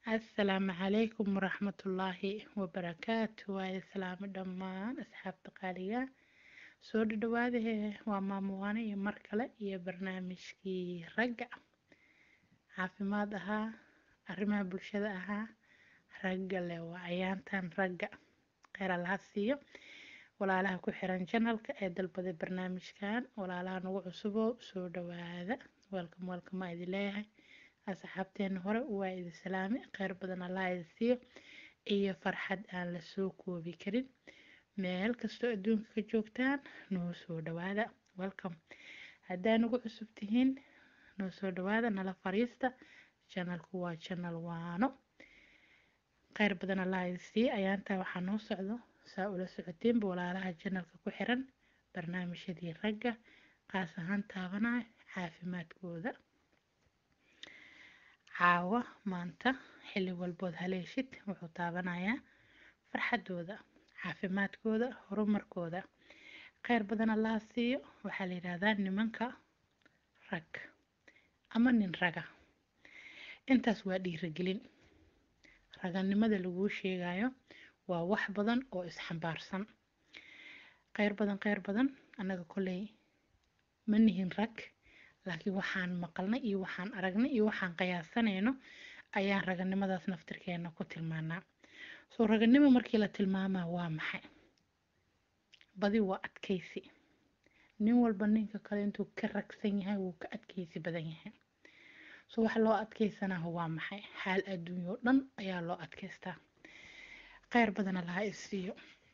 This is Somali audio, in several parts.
asalaamu calaykum waraxmatullaahi wabarakaatu waayo salaamo dhammaan asxaabta qaaliga soo dhadhawaadahe waa maamuwaane iyo mar kale iyo barnaamijkii ragga caafimaad ahaa arrimaha bulshada ahaa ragga leh waa ayaantan ragga kheyr allaha siiyo walaalaha ku xiran janalka ee dalbaday barnaamijkan walaalaha nagu cusubo soo dhawaada welcom welcom aa idin leeyahay asxaabteena hore waa idin salaami kheyr badan allah idin siiyo iyo farxad aan la soo koobi karin meel kastoo adduunka ka joogtaan noo soo dhawaada welcom haddaa nagu cusub tihiin noo soo dhawaada nala fariista janalku waa janal waano kheyr badan allah idin siiyo ayaantaa waxaa noo socdo saa ula socotiinba walaalaha janalka ku xiran barnaamijyadii ragga qaas ahaan taabanaya caafimaadkooda caawa maanta xilli walbood haleeshid wuxuu taabanayaa farxadooda caafimaadkooda horumarkooda kheyr badan allaha siiyo waxaa la yidhaahdaa nimanka rag ama nin raga intaas waa dhiiragelin raganimada laguu sheegayo waa wax badan oo isxambaarsan kheyr badan kheyr badan annaga kolley ma nihin rag laakiin waxaan maqalnay iyo waxaan aragnay iyo waxaan qiyaasanayno ayaan raganimadaas naftirkeena ku tilmaanaa soo raganimo markii la tilmaamaa waa maxay badi waa adkaysi nin walba ninka kale intuu ka ragsan yahay wuu ka adkaysi badan yahay so waxa loo adkaysanaaho waa maxay xaal adduunyo dhan ayaa loo adkaystaa kheyr badan allaha isiiyo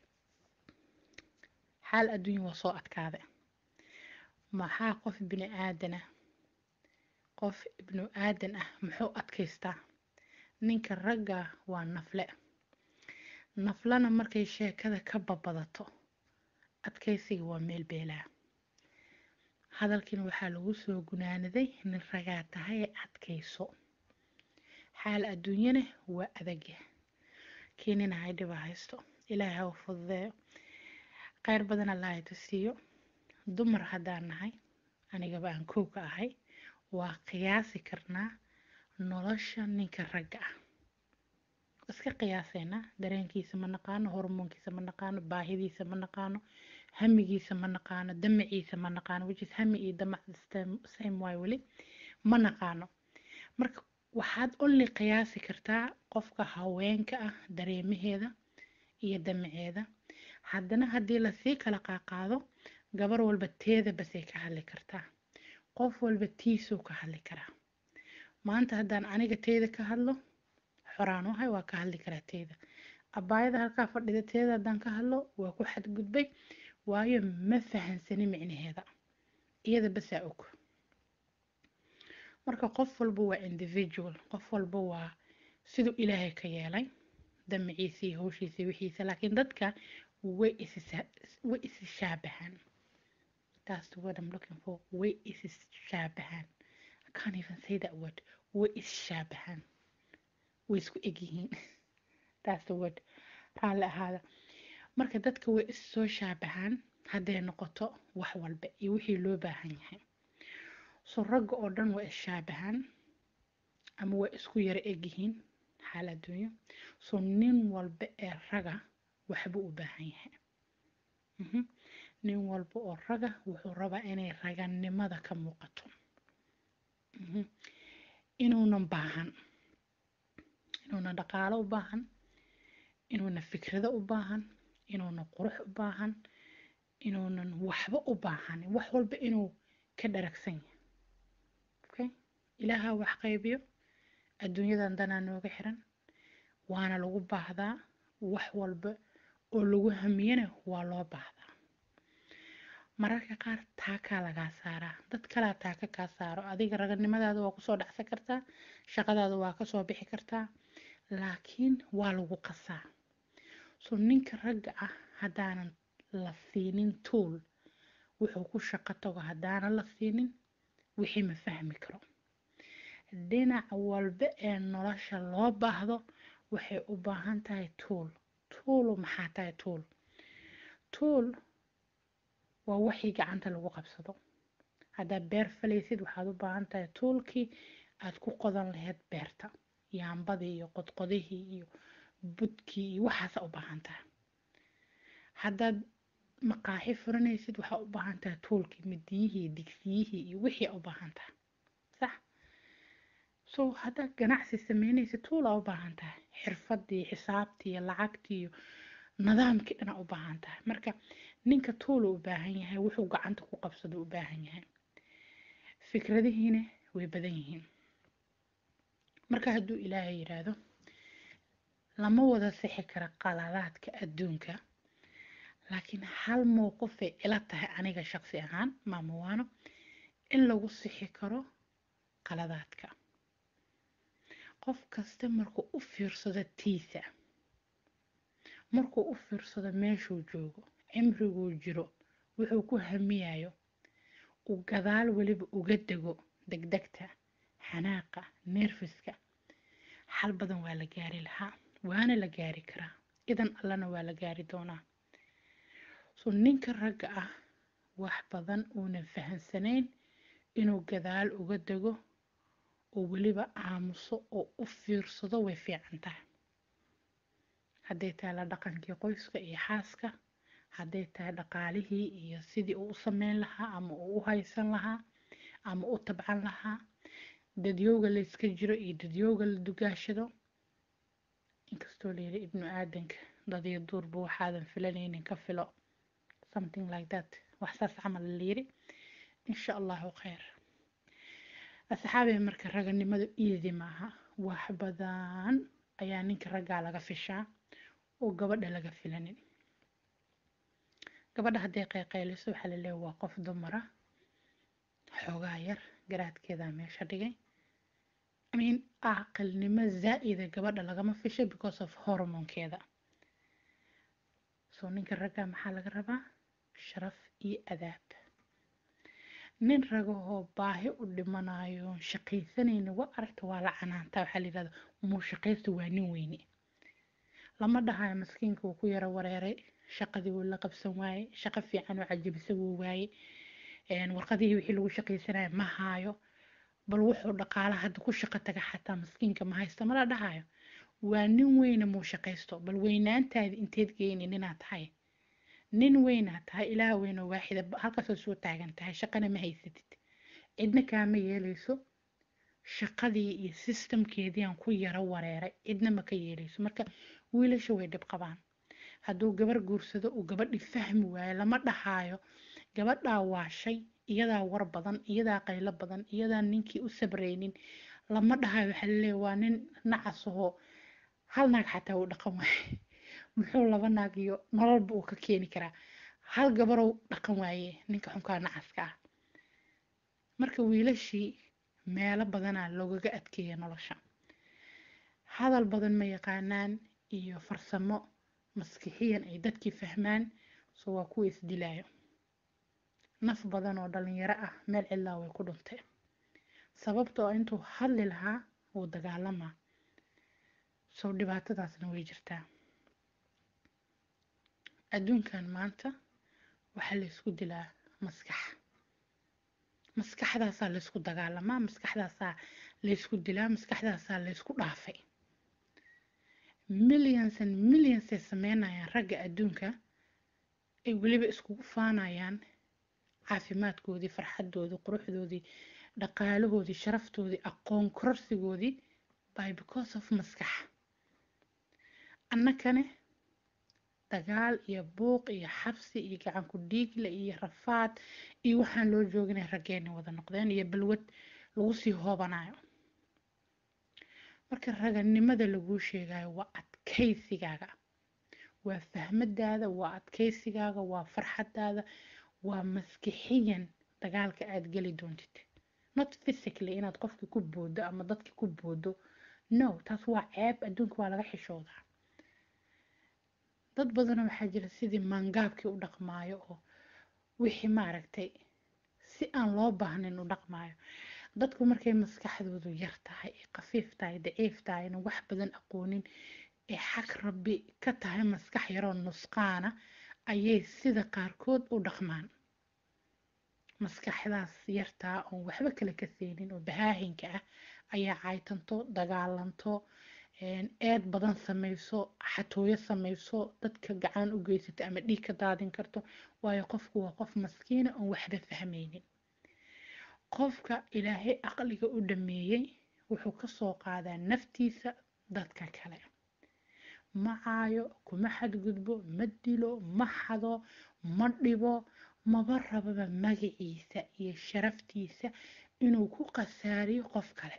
xaal adduunya waa soo adkaaday maxaa qof bini aadan ah qof ibnu aadan ah muxuu adkaystaa ninka ragga waa nafle naflana markay sheekada ka babadato adkaysiga waa meel beelaa hadalkiina waxaa lagu soo gunaanaday nin ragaa tahay ee adkayso xaal adduunyana waa adagya keenina haydhiba haysto ilaahay ha u fududeeyo kheyr badan allah ita siiyo dumar haddaan nahay anigaba aan kow ka ahay waa qiyaasi karnaa nolosha ninka ragga ah iska qiyaaseynaa dareenkiisa ma naqaano hormoonkiisa ma naqaano baahidiisa ma naqaano hamigiisa ma naqaano damaciisa ma naqaano whichis hami iyo damac same way weli ma naqaano marka waxaad only qiyaasi kartaa qofka haweenka ah dareemaheeda iyo damaceeda haddana haddii lasii kala qaaqaado gabar walba teeda basay ka hadli kartaa qof walba tiisuu ka hadli karaa maanta haddaan aniga teeda ka hadlo xoraan uhay waa ka hadli karaa teeda abaayada halkaa fadhida teeda haddaan ka hadlo waa ku xadgudbay waayo ma fahansani micnaheeda iyada basaa og marka qof walba waa individual qof walba waa siduu ilaahay ka yeelay damaciisa iyo hawshiisa iyo wixiisa laakiin dadka way way isi shaabahaan that's the word I'm looking for way isi shaabahaan I can't even say that word way is shaabahaan way isku egyihiin that's the word raalli ahaada marka dadka way is soo shaabahaan hadday noqoto wax walba iyo wixii loo baahan yahay so ragga oo dhan waa is shaabahaan ama waa isku yaro egyihiin xaal adduunyo so nin walba ee raga waxbuu u baahan yahay nin walba oo raga wuxuu rabaa inay raganimada ka muuqato inuunan baahan inuunan dhaqaalo u baahan inuunan fikrado u baahan inuunan qurux u baahan inuunan waxba u baahan wax walba inuu ka dharagsan yahay okay ilaaha wax qaybiyo adduunyadan danaa nooga xiran waana lagu baahdaa wax walba oo lagu hamiyana waa loo baahdaa mararka qaar taakaa lagaa saaraa dad kalaa taaka kaa saaro adiga raganimadaada waa kusoo dhacsan kartaa shaqadaada waa kasoo bixi kartaa laakiin waa lagu qasaa so ninka ragga ah haddaanan la siinin tuul wuxuu ku shaqo tago haddaanan la siinin wixii ma fahmi karo dhinac walba ee nolosha loo baahdo waxay u baahan tahay tuul tuulu maxaa tahay tuul tuul waa waxii gacanta lagu qabsado haddaad beer falaysid waxaad u baahan tahay tuulkii aad ku qodan lahayd beerta yaambadii iyo qodqodihii iyo budkii iyo waxaasa u baahan tahay haddaad maqaaxi furanaysid waxaa u baahan tahay tuulkii midiyihii digsiyihii iyo wixii u baahan tahay sax so haddaad ganacsi sameynaysid tuulaa u baahan tahay xirfadii xisaabtii iyo lacagtii iyo nidaamkii dhanaa u baahan tahay marka ninka tuula u baahan yahay wuxuu gacanta ku qabsado u baahan yahay fikradihiina way badan yihiin marka hadduu ilaahay yidhaahdo lama wada sixi kara qaladaadka adduunka laakiin hal mowqifay ila tahay aniga shaqsi ahaan maamuwaano in lagu sixi karo qaladaadka qof kasta markuu u fiirsado tiisa markuu u fiirsado meeshuu joogo cimriguu jiro wuxuu ku hamiyayo uu gadaal weliba uga dego degdegta xanaaqa neerfiska xal badan waa la gaari lahaa waana la gaari karaa idan allana waa la gaari doonaa so ninka ragga ah wax badan uunan fahansanayn inuu gadaal uga dego oo weliba aamuso oo u fiirsado way fiican tahay hadday tahay la dhaqankii qoyska iyo xaaska hadday tahay dhaqaalihii iyo sidii uu u sameyn lahaa ama uu u haysan lahaa ama u tabcan lahaa dadyowga la iska jiro iyo dadyowga la dugaashado inkastoo layidhi ibnu aadanka dadiyo duurba waxaadan filanaynin ka filo something like that wax saas camal layidhi insha allahu khayr asxaabay marka raganimadu easy maaha wax badan ayaa ninka raggaa laga fishaa oo gabadha laga filanin gabadha hadday qayqayliso waxaa la leeya waa qof dumara xoogaa yar garaadkeedaa meesha dhigay imean aqalnimo zaa'ida gabadha lagama fisho because of hormonkeeda soo ninka raggaa maxaa laga rabaa sharaf iyo adaab nin ragahoo baahi u dhimanayo shaqaysanayna waa aragta waa la canaantaa waxaa la yidhahda muu shaqaysta waa nin weyne lama dhahayo maskiinka wuu ku yaro wareeray shaqadii wuu la qabsan waaye shaqo fiican oo cajabisa wuu waaye warqadihii wixii lagu shaqaysanaya ma haayo bal wuxuu dhaqaala hadda ku shaqo taga xataa maskiinka ma haysta mala dhahayo waa nin weyne muu shaqaysto bal weynaantaadi inteed geyni ninaad tahay nin weynaad tahay ilaah weynoo waaxida halkaasoo soo taagan tahay shaqana ma haysatid cidna kaama yeelayso shaqadii iyo sistamkeedii aan ku yaro wareeray cidna ma ka yeelayso marka wiilasha way dhib qabaan hadduu gabar guursado uu gabadhi fahmi waayo lama dhahaayo gabadhaa waashay iyadaa war badan iyadaa qaylo badan iyadaa ninkii u sabraynin lama dhahayo waxaa laleeya waa nin nacasahoo hal naag xataa uu dhaqan waaye muxuu laba naag iyo nololba uu ka keeni karaa hal gabarow dhaqan waaye ninka xunkaa nacaska ah marka wiilashii meelo badanaa loogaga adkeeya nolosha hadal badan ma yaqaanaan iyo farsamo maskixiyan ay dadkii fahmaan so waa kuwa isdilaayo naf badan oo dhalinyaro ah meel cidlaa way ku dhuntay sababtoo intuu hadli lahaa wuu dagaalamaa sow dhibaatadaasna way jirtaa adduunkan maanta waxaa laysku dilaa maskax maskaxdaasaa laysku dagaalamaa maskaxdaasaa laysku dilaa maskaxdaasaa laysku dhaafay millions and millions ay sameynayaan ragga adduunka ay weliba iskugu faanayaan caafimaadkoodii farxadoodii quruxdoodii dhaqaalahoodii sharaftoodii aqoon kororsigoodii by because of maskax annakane dagaal iyo buuq iyo xabsi iyo gacan ku dhiigle iyo rafaad iyo waxaan loo jooginay raggeeni wada noqdeen iyo balwad lagu sii hoobanayo marka raganimada laguu sheegayo waa adkaysigaaga waa fahmadaada waa adkaysigaaga waa farxadaada waa maskixiyan dagaalka aada geli doontid not physically inaad qofkii ku boodo ama dadkii ku boodo no taas waa ceeb adduunka waa laga xishoodaa dad badanoo waxaa jira sidii maangaabkii u dhaqmaayo oo wixii maaragtay si aan loo baahnayn u dhaqmaayo dadku markay maskaxdoodu yar tahay ee khafiif tahay daciif tahay na wax badan aqoonin ee xag rabbi ka tahay maskax yaroo nusqaana ayay sida qaarkood u dhaqmaan maskaxdaas yartaa oon waxba kale ka seenin oo bahaahinka ah ayaa caytanto dagaalanto eed badan samayso xatooyo samayso dadka gacan u geysata ama dhiig ka daadin karto waayo qofku waa qof maskiina oon waxba fahmaynin qofka ilaahay aqliga u dhameeyey wuxuu kasoo qaadaa naftiisa dadka kale ma caayo kuma xadgudbo ma dilo ma xado ma dhibo maba rababa magaciisa iyo sharaftiisa inuu ku khasaariyo qof kale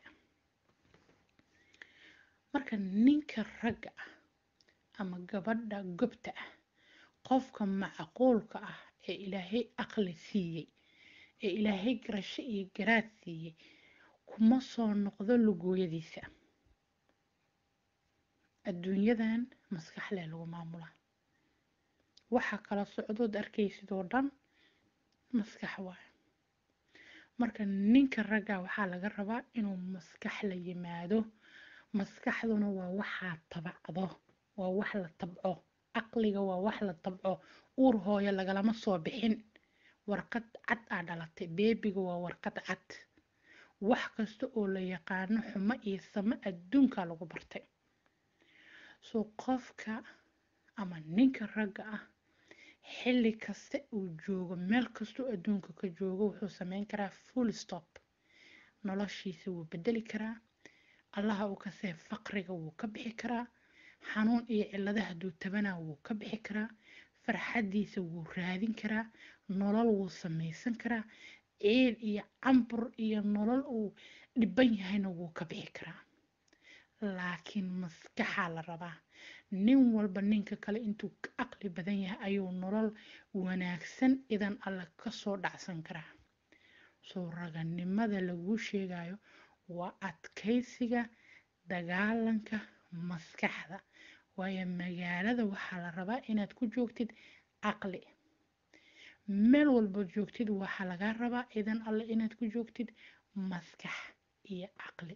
marka ninka ragga ah ama gabadha gobta ah qofka macquulka ah ee ilaahay aqli siiyey ee ilaahay garasho iyo garaad siiyey kuma soo noqdo lugooyadiisa adduunyadan maskaxlee lagu maamulaa waxa kala socdood arkaysid oo dhan maskax waayo marka ninka ragga waxaa laga rabaa inuu maskax la yimaado maskaxduna waa waxaa tabacdo waa wax la tabco aqliga waa wax la tabco uur hooyo lagalama soo bixin warqad cad aa dhalatay beebiga waa warqad cad wax kasta oo la yaqaano xumo iyo samo adduunka lagu bartay soo qofka ama ninka ragga ah xilli kasta uu joogo meel kastoo adduunka ka joogo wuxuu sameyn karaa full stop noloshiisa wuu bedeli karaa allaha uu kasee faqriga wuu ka bixi karaa xanuun iyo cillada hadduu tabanaa wuu ka bixi karaa farxaddiisa wuu raadin karaa nolol wuu samaysan karaa ciil iyo cambur iyo nolol uu dhiban yahayna wuu ka bixi karaa laakiin maskaxaa la rabaa nin walba ninka kale intuu ka aqli badan yahay ayuu nolol wanaagsan idan alle kasoo dhacsan karaa soo raganimada laguu sheegayo waa adkaysiga dagaalanka maskaxda waayo magaalada waxaa la rabaa inaad ku joogtid caqli meel walbood joogtid waxaa lagaa rabaa idan alle inaad ku joogtid maskax iyo caqli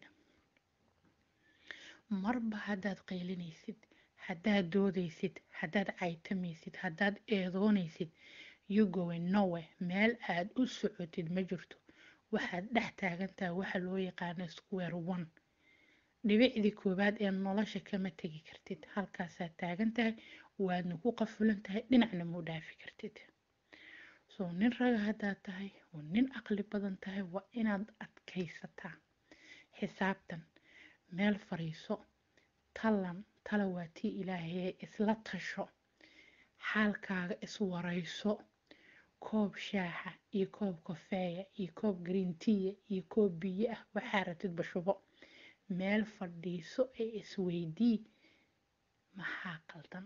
marba haddaad qaylinaysid haddaad doodaysid haddaad caytamaysid haddaad eedoonaysid you going nowe meel aad u socotid ma jirto waxaad dhex taagantaha waxa loo yaqaano square one dhibicdii koowaad ee nolosha kama tegi kartid halkaasaad taagan tahay waadna ku qafulan tahay dhinacna muu dhaafi kartid soo nin raga haddaad tahay oo nin aqli badan tahay waa inaad adkaysataa xisaabtan meel fariiso talan tala waa tii ilaahayee isla tasho xaalkaaga iswarayso koob shaaxa iyo koob kofeeya iyo koob greenteya iyo koob biyo ah waxaa ratid bashubo meel fadhiiso ee isweydii maxaa qaldan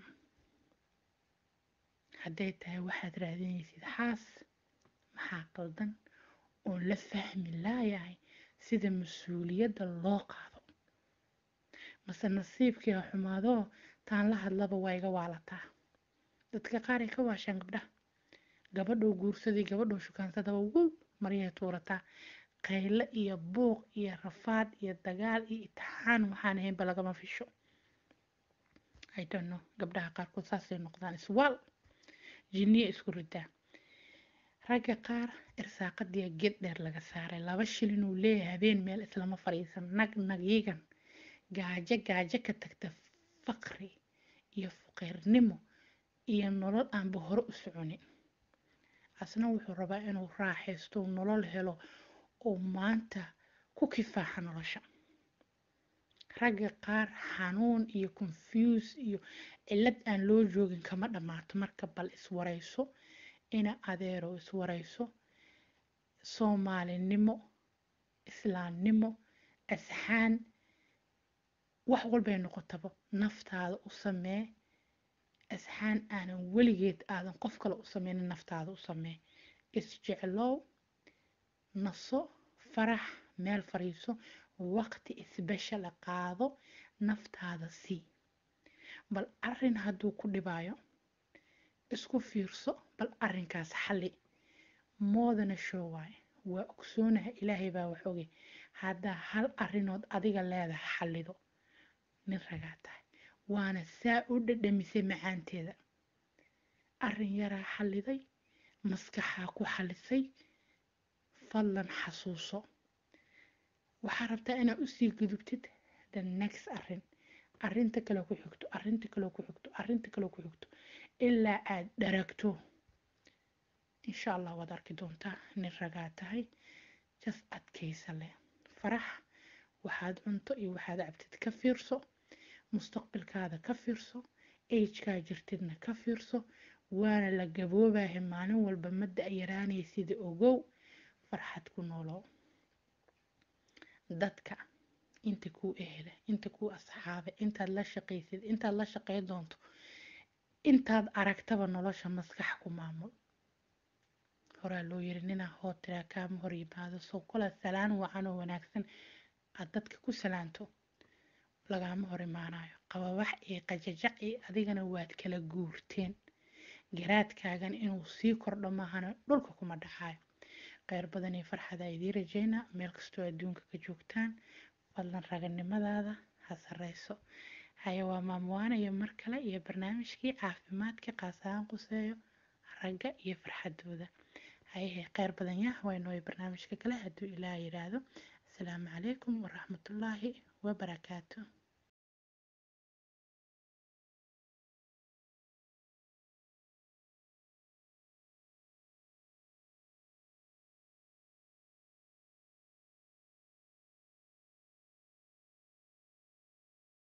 hadday tahay waxaad raadinaysid xaas maxaa qaldan oon la fahmi laayahay sida mas-uuliyadda loo qaado mase nasiibkii ha xumaadoo taan la hadlaba waa iga waalataa dadka qaar ay ka waashaan gabdhaha gabadhou guursaday gabadhou shukaansadaba wow maryahay tuurataa qayle iyo buuq iyo rafaad iyo dagaal iyo itixaan waxaan ahaynba lagama fisho i don't know gabdhaha qaarkood saasay noqdaan iswaal jinniya isku ridaa ragga qaar irsaaqadiya geed dheer laga saaray laba shilin uu leeyahay habeen meel islama fadhiisan nag nagyigan gaajo gaajo ka tagta faqri iyo fuqeyrnimo iyo nolol aanba hore u soconin asna wuxuu rabaa inuu raaxaysto nolol helo oo maanta ku kifaaxa nolosha ragga qaar xanuun iyo confuse iyo cillad aan loo joogin kama dhammaato marka bal iswarayso ina adeero iswarayso soomaalinimo islaamnimo asxaan wax walbay noqotaba naftaada u samee asxaan aanan weligeed aadan qof kale u sameynin naftaada u samee isjeclow naso farax meel fariiso waqti isbeshela qaado naftaada sii bal arin hadduu ku dhibaayo isku fiirso bal arinkaas xalli moodana show waaye waa ogsoonaha ilaahay baa wax ogay haddaa hal arinood adiga leedaha xallido nin ragaa tahay waana saa u dhadhamisay macaanteeda arin yaraa xalliday maskaxaa ku xalisay fadlan xasuuso waxaa rabtaa inaad usii gudubtid the next arrin arrinta kale ku xigto arrinta kale ku xigto arrinta kale ku xigto ilaa aad dharagto insha allah waad arki doontaa nin ragaa tahay jas adkaysa leh farax waxaad cunto iyo waxaad cabtid ka fiirso mustaqbalkaada ka fiirso agkaa jirtidna ka fiirso waana la gaboobahay maalin walba ma da-yaraanaysida ogow farxad ku noolow dadka inta kuu ehela inta kuu asxaabe intaad la shaqaysid intaad la shaqay doonto intaad aragtaba nolosha maskax ku maamul horaa loo yiri ninaa hoo tiraa kaama hor yimaado soo kola salaan wacan oo wanaagsan aad dadka ku salaanto lagaama hor imaanayo qababax iyo qajajac iyo adigana waad kala guurteen garaadkaagan inuu sii kordho maahana dhulka kuma dhacayo kheyr badan iyo farxada idiin rajeynaa meel kastoo adduunka ka joogtaan fadlan raganimadaada ha sareyso haya waa maamuwaanayo mar kale iyo barnaamijkii caafimaadka qaas ahaan quseeyo ragga iyo farxadooda hayahe kheyr badan yah waynooyo barnaamijka kale hadduu ilaah yidhaahdo asalaamu calaykum waraxmatullaahi wabarakaatu